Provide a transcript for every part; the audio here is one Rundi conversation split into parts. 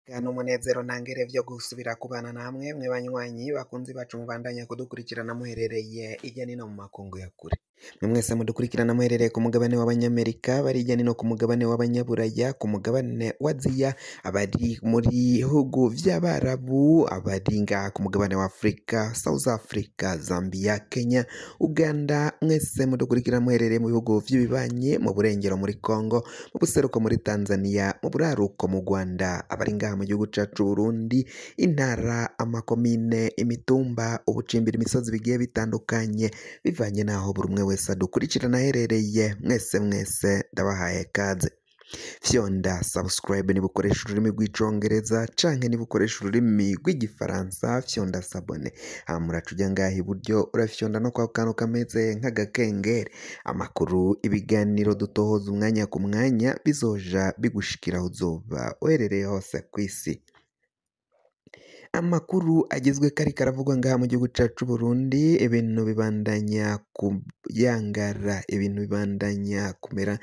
Eka n'umunezero ntangere vyo gusubira kubana namwe mwe banywanyi bakunzi bacu mubandanya kudukurikirana muherereye irya nino mu makungu ya kure mwe mwese mudukurikirana muherereye ku mugabane w'abanyamerika bari irya nino ku mugabane w'abanyaburaya ku mugabane wa aziya abari muri bihugu vy'abarabu abari ngaha ku mugabane wa afurika south africa zambia kenya uganda mwese mudukurikirana muherereye mu bihugu vy'ibibanye mu burengero muri congo mu buseruko muri tanzania mu buraruko mu rwanda abari ngaha mu gihugu cacu burundi intara amakomine imitumba ubucimbira imisozi bigiye bitandukanye bivanye n'aho buri umwe wese adukurikirana aherereye mwese mwese ndabahaye kaze fyonda subscribe niba ukoresha ururimi rw'icongereza canke niba ukoresha ururimi rw'igifaransa fyonda sabone hama uraca uja ngaha iburyo urafyonda no kwa kantu kameze nk'agakengeri amakuru ibiganiro dutohoza umwanya ku mwanya bizoja bigushikira aho uzoba uherereye hose kw'isi amakuru agezwe kari karavugwa ngaha mu gihugu cacu Burundi ibintu bibandanya kuyangara ibintu bibandanya kumera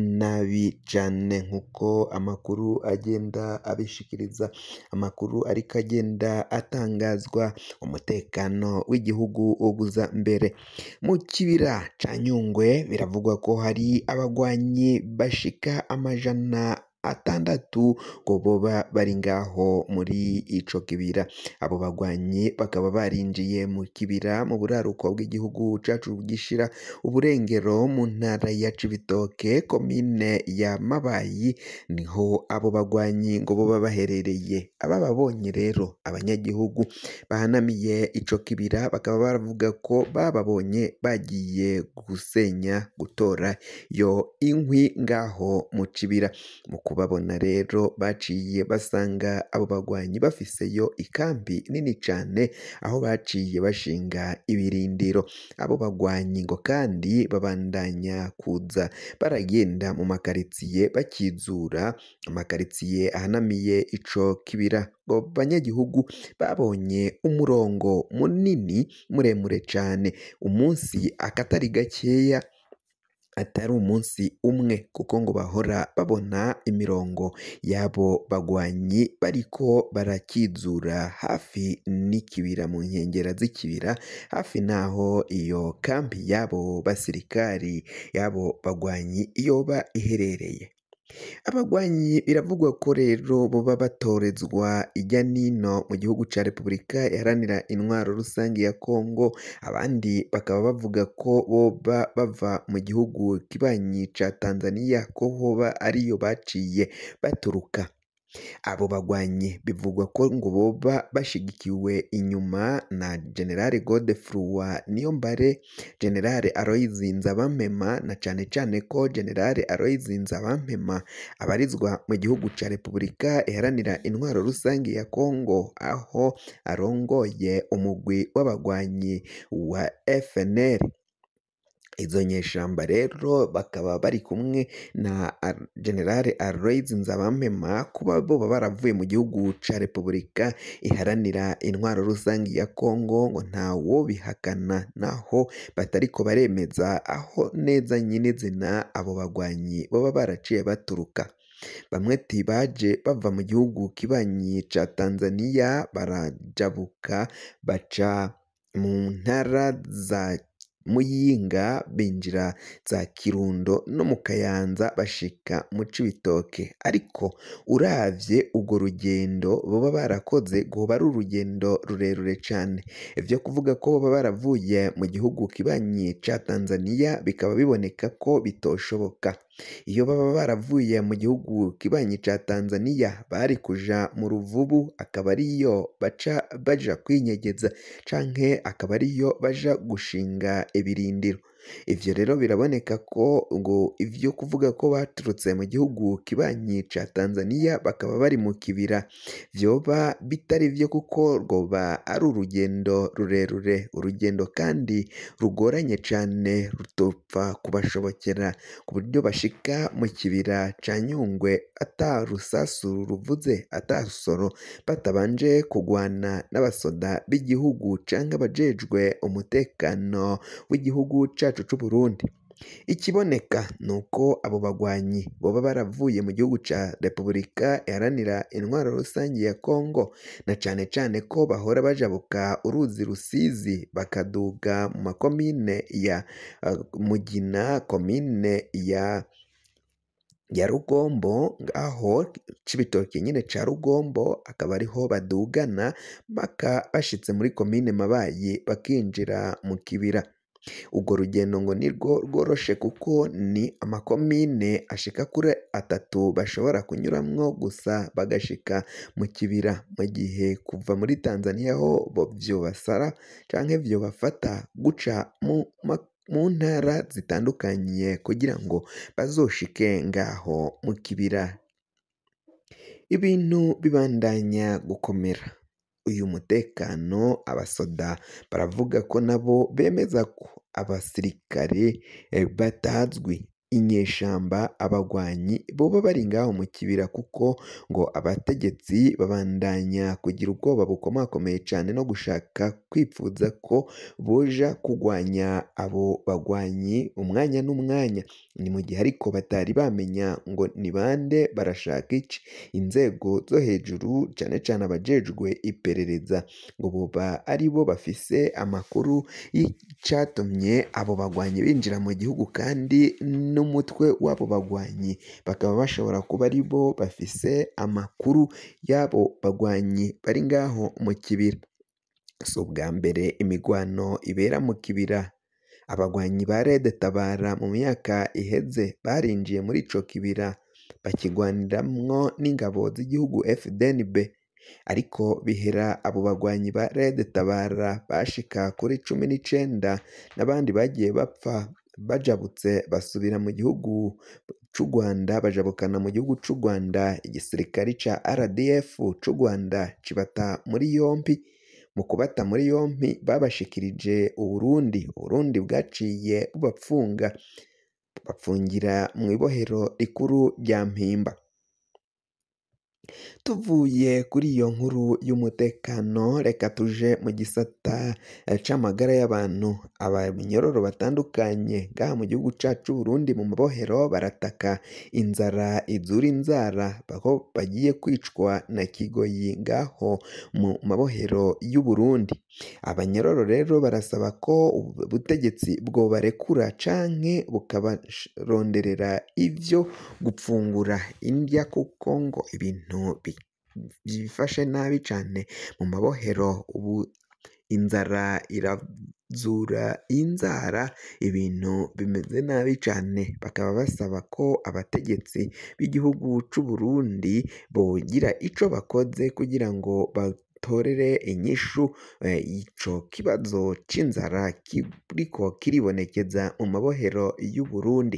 nabi cane nkuko amakuru agenda abishikiriza amakuru ariko agenda atangazwa umutekano w'igihugu uguza mbere mu kibira ca Nyungwe biravugwa ko hari abagwanyi bashika amajana atandatu ngo boba bari ngaho muri ico kibira abo bagwanyi bakaba barinjiye mu kibira mu buraruko bw'igihugu cacu gishira uburengero mu ntara ya Cibitoke komine ya Mabayi niho abo bagwanyi ngo boba baherereye abababonye rero abanyagihugu bahanamiye ico kibira bakaba baravuga ko bababonye bagiye gusenya gutora yo inkwi ngaho mu kibira mu kubabona rero baciye basanga abo bagwanyi bafiseyo ikambi nini cane aho baciye bashinga ibirindiro abo bagwanyi ngo kandi babandanya kuza baragenda mu makaritsiye bakizura amakaritsiye ahanamiye ico kibira ngo banyagihugu babonye umurongo munini muremure cane umunsi akatari gakeya atari umunsi umwe kuko ngo bahora babona imirongo y'abo bagwanyi bariko barakizura hafi n'ikibira mu nkengera z'ikibira hafi n'aho iyo kambi y'abo basirikari y'abo bagwanyi yoba iherereye abagwanyi biravugwa ko rero boba batorezwa ijya nino mu gihugu ca repubulika iharanira intwaro rusange ya kongo abandi bakaba bavuga ko boba bava mu gihugu kibanyi ca tanzania ko hoba ariyo baciye baturuka abo bagwanyi bivugwa ko ngo boba bashigikiwe inyuma na generale Godefroid Niyombare generale Aloys Nzabampema na cane cane ko generale Aloys Nzabampema abarizwa mu gihugu ca Repubulika iharanira intwaro rusange ya Kongo aho arongoye umugwi w'abagwanyi wa FNL izo nyeshamba rero bakaba bari kumwe na generale Aloys Nzabampema kuba boba baravuye mu gihugu ca Repubulika iharanira intwaro rusange ya Kongo ngo ntawo bihakana naho batariko baremeza aho neza nyine zina abo bagwanyi baba baraciye baturuka bamwe ati baje bava mu gihugu kibanyi ca Tanzania barajabuka baca mu ntara za Muyinga binjira za Kirundo no mu Kayanza bashika mu Cibitoke ariko uravye urwo rugendo boba barakoze rwoba ari urugendo rurerure cane ivyo kuvuga ko boba baravuye mu gihugu kibanyi ca Tanzania bikaba biboneka ko bitoshoboka iyo baba baravuye mu gihugu kibanyi ca Tanzania bari kuja mu ruvubu akaba ariyo baca baja kwinyegeza canke akaba ariyo baja gushinga ibirindiro ivyo rero biraboneka ko ngo ivyo kuvuga ko baturutse mu gihugu kibanyi ca Tanzania bakaba bari mu kibira vyoba bitari vyo kuko rwoba ari urugendo rurerure urugendo kandi rugoranye cane rutopfa kubashobokera ku buryo bashika mu kibira ca Nyungwe ata rusasu ruvuze ata rusoro batabanje kugwana n'abasoda b'igihugu canke abajejwe umutekano w'igihugu cacu c'Uburundi ikiboneka ni uko abo bagwanyi boba baravuye mu gihugu ca Repubulika iharanira intwaro rusange ya Kongo na cane cane ko bahora bajabuka uruzi Rusizi bakaduga mu makomine ya uh, Mugina komine ya ya Rugombo aho Cibitoke nyine ca Rugombo akaba ariho badugana baka bashitse muri komine Mabayi bakinjira mu kibira urwo rugendo ngo nirwo rworoshe kuko ni amakomine ashika kuri atatu bashobora kunyuramwo gusa bagashika mu kibira mu gihe kuva muri Tanzania ho bo vyobasara canke vyobafata guca mu ma mu ntara zitandukanye kugira ngo bazoshike ngaho mu kibira ibintu bibandanya gukomera uyu mutekano abasoda baravuga ko nabo bemeza ko abasirikare eh, batazwi inyeshamba abagwanyi boba bari ngaho mu kibira kuko ngo abategetsi babandanya kugira ubwoba bukomakomeye cane no gushaka kwipfuza ko boja kugwanya abo bagwanyi umwanya n'umwanya ni mu gihe ariko batari bamenya ngo ni bande barashaka iki inzego zo hejuru cane cane abajejwe iperereza ngo boba ari bo bafise amakuru y'icatumye abo bagwanyi binjira mu gihugu kandi n'umutwe w'abo bagwanyi bakaba bashobora kuba ari bo bafise amakuru y'abo bagwanyi bari ngaho mu kibira si ubwa mbere imigwano ibera mu kibira abagwanyi ba Red Tabara mu myaka iheze barinjiye muri ico kibira bakigwaniramwo n'ingabo z'igihugu FDNB ariko bihera abo bagwanyi ba Red Tabara bashika kuri cumi n'icenda n'abandi bagiye bapfa bajabutse basubira mu gihugu c'u Rwanda bajabukana mu gihugu c'u Rwanda igisirikare ca RDF c'u Rwanda kibata muri yompi mu kubata muri yompi babashikirije Uburundi Uburundi bwaciye bubapfunga bapfungira mu ibohero rikuru rya Mpimba tuvuye kuri iyo nkuru y'umutekano reka tuje mu gisata eh, c'amagara y'abantu abanyororo batandukanye ngaha mu gihugu cacu Burundi mu mabohero barataka inzara izura inzara aho bagiye kwicwa na kigoyi ngaho mu mabohero y'u Burundi abanyororo rero barasaba ko ubutegetsi bwobarekura canke bukabaronderera ivyo gupfungura indya kuko ngo ibintu bi- byifashe nabi cane mu mabohero ubu inzara irazura inzara ibintu bimeze nabi cane bakaba basaba ko abategetsi b'igihugu c'u Burundi bogira ico bakoze kugira ngo batorere inyishu eh, ico kibazo c'inzara kiriko kiribonekeza mu mabohero y'u Burundi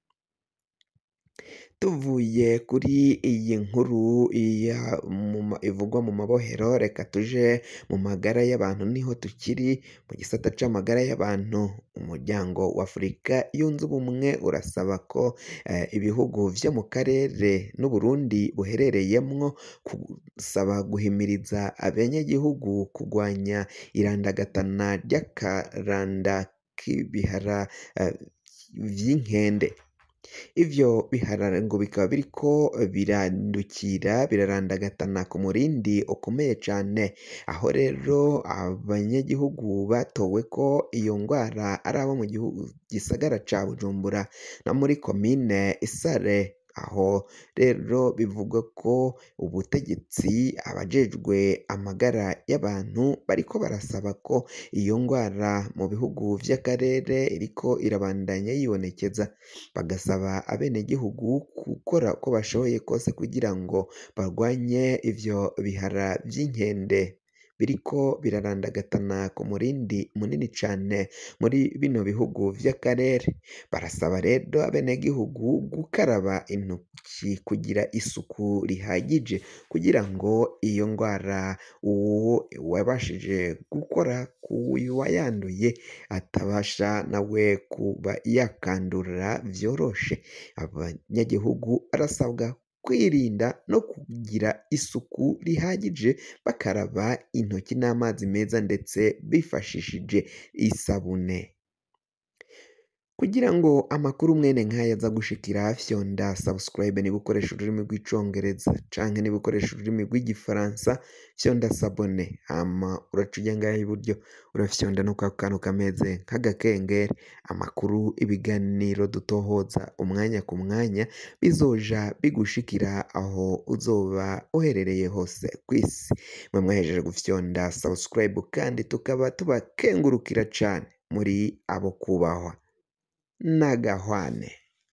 tuvuye kuri iyi nkuru ya mu ma- ivugwa mu mabohero reka tuje mu magara y'abantu niho tukiri mu gisata c'amagara y'abantu umuryango wa Afurika yunze ubumwe urasaba ko eh, ibihugu vyo mu karere n'Uburundi buherereyemwo gusaba guhimiriza abanyagihugu kugwanya irandagatana ry'akaranda k'ibihara eh, vy'inkende ivyo biharara ngo bikaba biriko birandukira birarandagatana ku murindi ukomeye cane aho rero abanyagihugu batowe ko iyo ngwara ari abo mu gihugu gisagara ca Bujumbura no muri komine Isare aho rero bivugwa ko ubutegetsi abajejwe amagara y'abantu bariko barasaba ko iyo ngwara mu bihugu vy'akarere iriko irabandanya yibonekeza bagasaba abenegihugu gukora uko bashoboye kose kugira ngo barwanye ivyo bihara vy'inkende biriko birarandagatana ku murindi munini cane muri bino bihugu vy'akarere barasaba rero abenegihugu gukaraba intoki kugira isuku rihagije kugira ngo iyo ngwara uwo wabashije gukora ku wayanduye atabasha nawe kuba yakandura vyoroshe abanyagihugu barasabwa kwirinda no kugira isuku rihagije bakaraba intoki n'amazi meza ndetse bifashishije isabune kugira ngo amakuru mwene nk'aya aza gushikira fyonda subscribe niba ukoresha ururimi rw'icongereza canke niba ukoresha ururimi rw'igifaransa fyonda sabone hama uraca ujya ngaha iburyo urafyonda no kwa kantu kameze nk'agakengeri amakuru ibiganiro dutohoza umwanya ku mwanya bizoja bigushikira aho uzoba uherereye hose ku isi mwe mwahejeje gufyonda subscribe kandi tukaba tubakengurukira cane muri abo kubahwa n'agahwane